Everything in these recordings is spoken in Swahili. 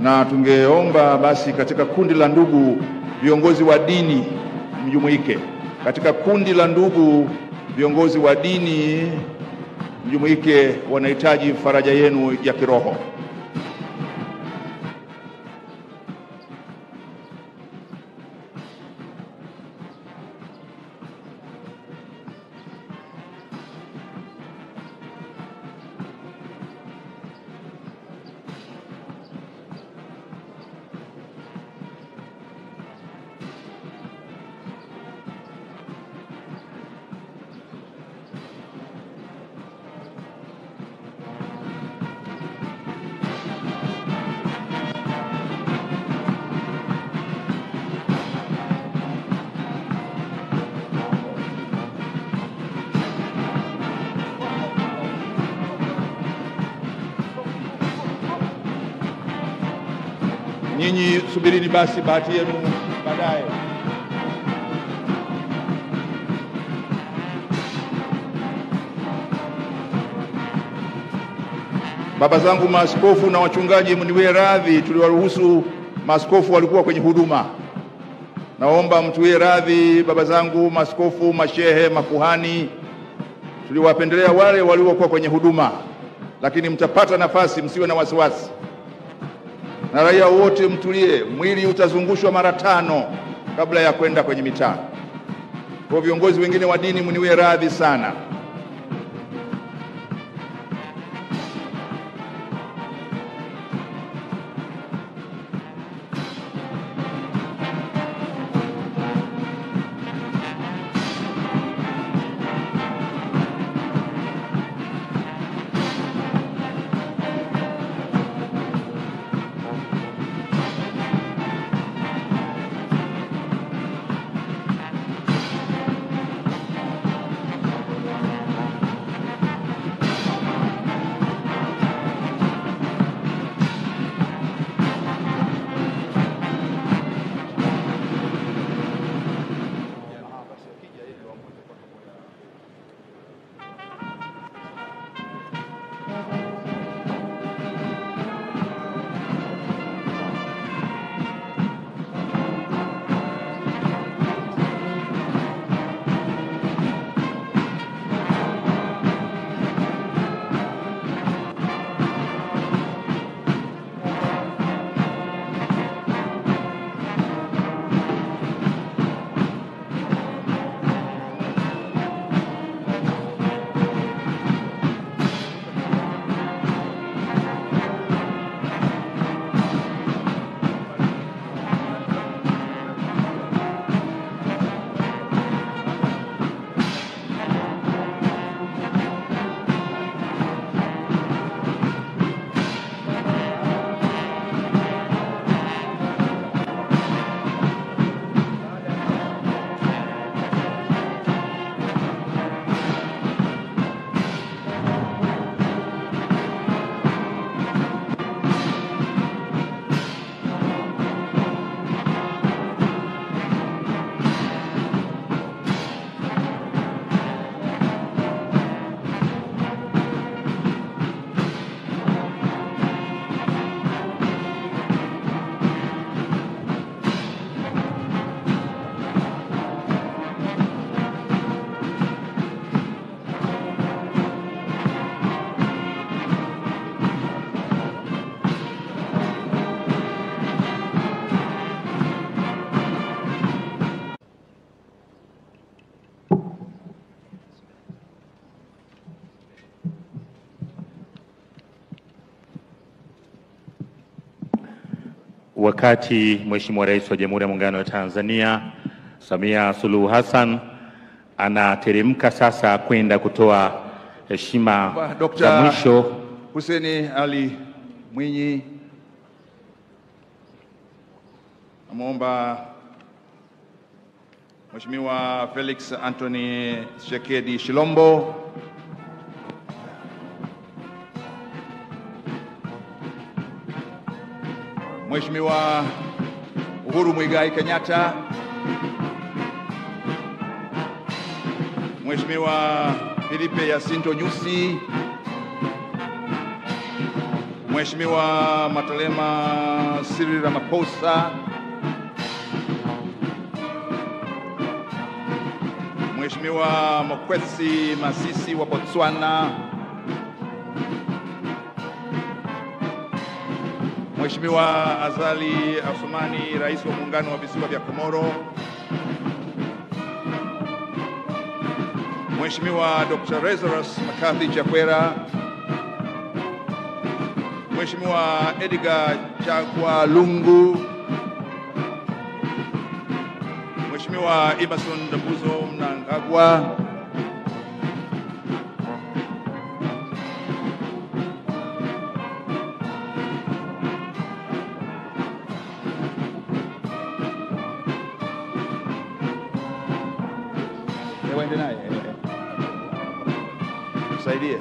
na tungeomba basi katika kundi la ndugu viongozi wa dini mjumuike. Katika kundi la ndugu viongozi wa dini mjumuike, wanahitaji faraja yenu ya kiroho. Nyinyi subirini basi bahati yenu baadaye. Baba zangu maaskofu na wachungaji, mniwie radhi, tuliwaruhusu maaskofu walikuwa kwenye huduma. Naomba mtuwie radhi, baba zangu maaskofu, mashehe, makuhani, tuliwapendelea wale waliokuwa kwenye huduma, lakini mtapata nafasi, msiwe na wasiwasi na raia wote mtulie, mwili utazungushwa mara tano kabla ya kwenda kwenye mitaa. Kwa viongozi wengine wa dini mniwie radhi sana. Wakati Mheshimiwa Rais wa Jamhuri ya Muungano wa Tanzania Samia Suluhu Hassan anateremka sasa kwenda kutoa heshima za Dr. mwisho Hussein Ali Mwinyi, namwomba Mheshimiwa Felix Anthony Shekedi Shilombo, Mheshimiwa Uhuru Muigai Kenyatta, Mheshimiwa Filipe Jacinto Nyusi, Mheshimiwa Matalema Cyril Ramaphosa, Mheshimiwa Mokwetsi Masisi wa Botswana, Mheshimiwa Azali Assoumani, Rais wa Muungano wa Visiwa vya Komoro, Mheshimiwa Dr. Lazarus Makathi Chakwera, Mheshimiwa Edgar Chagwa Lungu, Mheshimiwa Emerson Dambuzo Mnangagwa, Eh, waende naye eh, eh. Msaidie.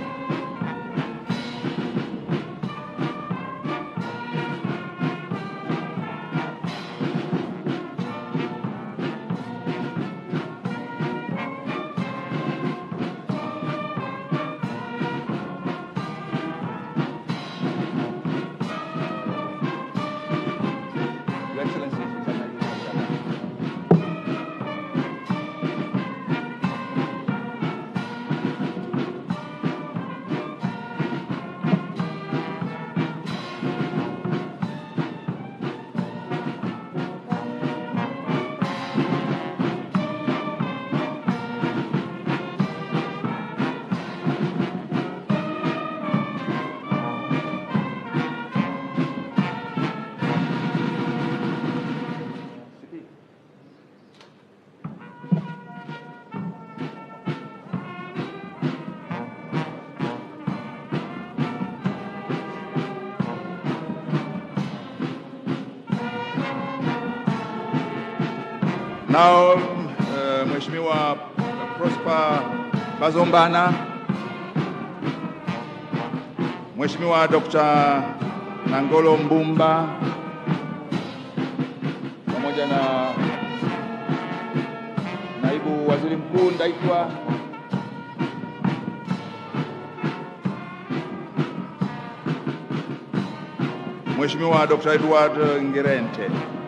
Your Excellency, Now, uh, Mheshimiwa Prosper Bazombana, Mheshimiwa Dr. Nangolo Mbumba pamoja na Naibu Waziri Mkuu Ndaitwa Mheshimiwa Dr. Edward Ngerente.